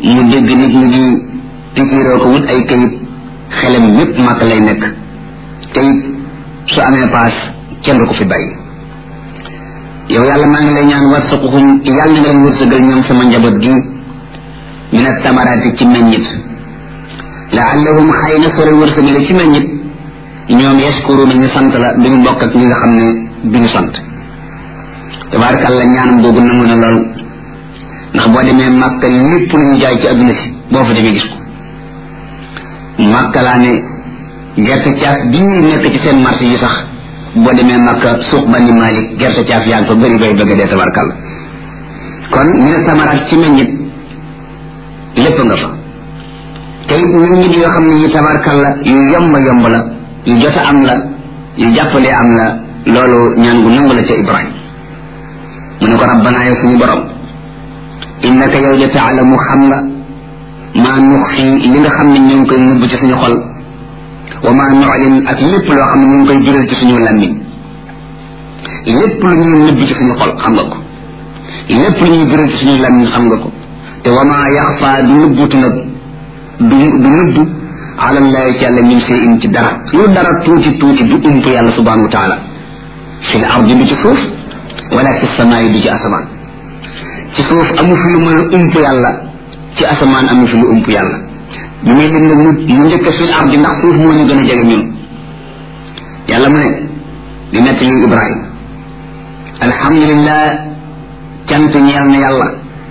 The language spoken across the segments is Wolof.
mu dégg nit ñi di pikiiroo ko wut ay kayit xelam yépp màkk lay nekk te it su amee paas kenn du ko fi bàyyi yow yàlla maa ngi lay ñaan warsuquhum yàlla nga leen wërsëgal ñoom sama njaboot gi min attamaraati ci meññit laallahum xëy na sore wërsëgale ci meññit ñoom yashkuruna ñu sant la duñu bokk ak ñi nga xam ne duñu sant tabaarkàlla ñaanam boobu nangu na lool ndax boo demee màkka lépp lu ñu jaay ci adduna si boo fa demee gis ko màkka laa ne gerte caaf bii nekk ci seen marché yi sax boo demee màkka suuq bani malik gerte caaf yaa ngi fa bëri bay bëgg dee tabaarkàlla kon ñu ne tamaraat ci meññit lépp nga fa te it meññit yoo xam ne yi tabaarkàlla yu yomb yomb la yu jot a am la yu jàppalee am la loolu ñaan gu nangu la ca ibrahim mu ne ko rabbanaa yow suñu borom innaka yow de taalamu xam nga maa nux fi li nga xam ne ñu ngi koy nëbb ci suñu xol wa maa nuclin ak lépp loo xam ne ñu ngi koy jural ci suñu làmmiñ lépp lu ñuy nëbb ci suñu xol xam nga ko lépp lu ñuy jural ci suñu làmmiñ xam nga ko te wa maa yaxfa du nëbbutu nag du du nëbb alallahi ci yàlla min sey in ci dara lu dara tuuti tuuti du ump yàlla subhanahu wa taala fi l ardi du ci suuf wala fi samaay du ci asamaan ci suuf amu fi lu mën a ump yàlla ci asamaan amu fi lu ump yàlla bi muy lim nag mu mu njëkk fi l ardi ndax suuf moo ñu gën a jege ñun yàlla mu ne di nekk li ibrahim alhamdulillah cant ñeel na yàlla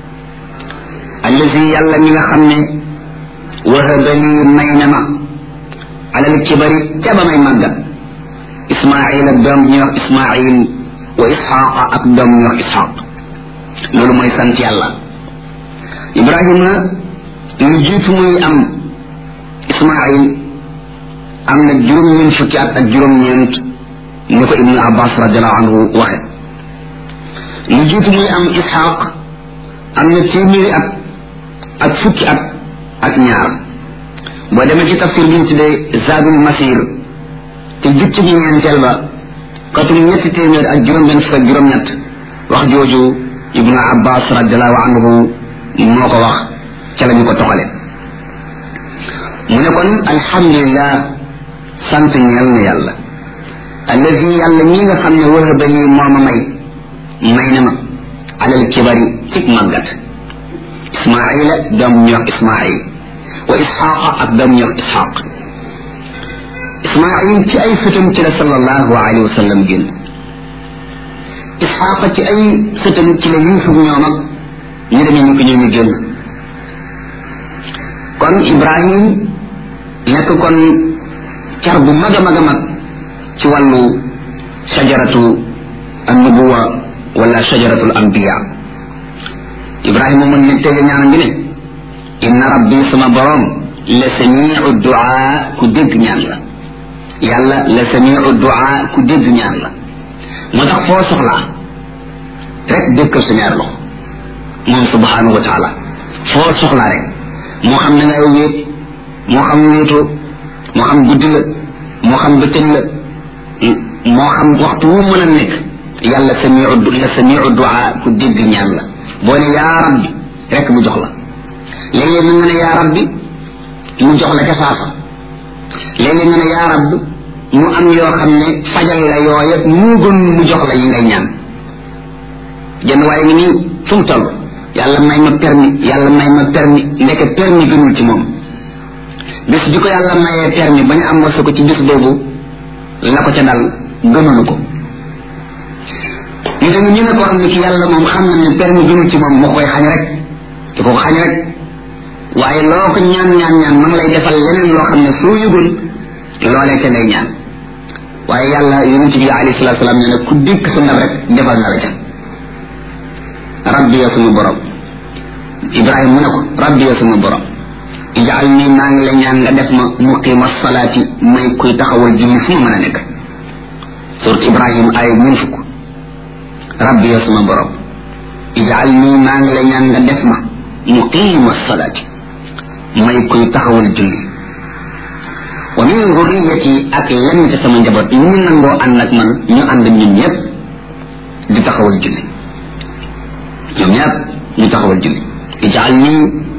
allazi yàlla mi nga xam ne wahaba lii may na ma alal kibari ca ba may màggat ismail ak doom ñuy wax ismail wa isxaqa ak doom ñuy wax isxaq loolu mooy sant yàlla ibrahima lu jiitu muy am ismail am na juróom-ñeent fukki at ak juróom-ñeent ni ko ibnu abbas radiallahu anhu waxe lu jiitu muy am isxaq am na téeméeri at ak fukki at ak ñaar boo demee ci tafsir bi ñu tuddee zadul masir te jukki ji ñeenteel ba katum ñetti téeméer ak juróom benn fukk ak juróom ñett wax jooju ibnu abbas radiallahu anhu moo ko wax ca la ñu ko toxale mu ne kon alhamdulillah sant ñeel na yàlla allazi yàlla ñi nga xam ne wahaba lii moo ma may may na ma alal kibari cig màggat ismaila doom ñu wax ismail wa isxaqa ak doom ñu wax isxaq ismail ci ay sëtam ci la sallallahu alayhi wa sallam génn isxaqa ci ay sëtam ci la yusuf ñoom ak ñu demee ñu ko ñoo ñu génn kon ibrahim nekk kon car bu mag a mag a mag ci wàllu shajaratu annubuwa wala shajaratu al anbiya ibrahima mun ne tege ñaan gi ne inna rabbi sama borom la samiu duaa ku dégg ñaan la yàlla la samiu duaa ku dégg ñaan la moo tax foo soxlaa rek dëkkal sa ñaar loxo moom subhanahu wa taala foo soxlaa rek moo xam ne ngay wéet moo xam wéetoo moo xam guddi la moo xam bëccëg la moo xam waxtu wu mën a nekk yàlla samiu la samiu duaa ku dégg ñaan la boo ne yaa rabbi rek mu jox la léeg-léeg nga ne yaa rabbi mu jox la ca saasa léeg-léeg nga ne yaa rabbi mu am yoo xam ne fajal la yooya mu gën mu jox la yi ngay ñaan jënd waaye ngi nii fu mu toll yàlla may ma permis yàlla may ma permis ndeke permis gënul ci moom bis bi ko yàlla mayee permis ba ñu am wasa ko ci bis boobu la ko ca dal gënulu ko ñu tamit ñu ne koo xam ne ki yàlla moom xam na ne permis gënul ci moom moo koy xañ rek te ko xañ rek waaye loo ko ñaan ñaan ñaan ma ngi lay defal leneen loo xam ne soo yëgul loolee te lay ñaan waaye yàlla yonent bi alayhi salatu salaam nee na ku dikk sa ndab rek defal na la ca rabbi ya suma borom ibrahima mu ne ko rabbi ya suma borom ijaal nii maa ngi la ñaan nga def ma muqima salaati may kuy taxawal julli fu ma mën a nekk surat ibrahima ay ñun fukk rabbi ya suma borom ijaal nii maa ngi la ñaan nga def ma muqima salaati may kuy taxawal julli wa min zurriyati ak lenn ci sama njaboot ñu nangoo ànd ak man ñu ànd ñun ñëpp di taxawal julli ñoom ñëpp ñu taxawal julli ijaal nii